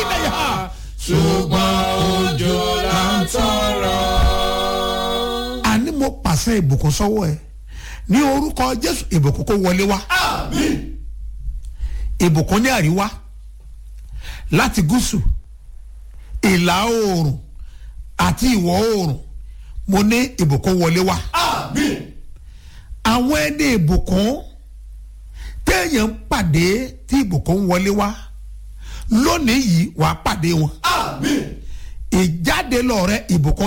ilẹ̀ yà. ṣùgbọ́n òjò là ń tọrọ. àní mo pàṣẹ ìbùkún sọ́wọ́ ẹ ní orúkọ jésù ìbùkún kó wọlé wá àmín ìbùkún ní àríwá láti gúúsù ìlà oòrùn àti ìwọ̀ oòrùn mo ní ìbùkún wọlé wá àmín àwọn ẹni ìbùkún téèyàn ń pàdé tí ìbùkún wọlé wá lónìí yìí wàá pàdé wọn àmín ìjáde lọ rẹ ìbùkún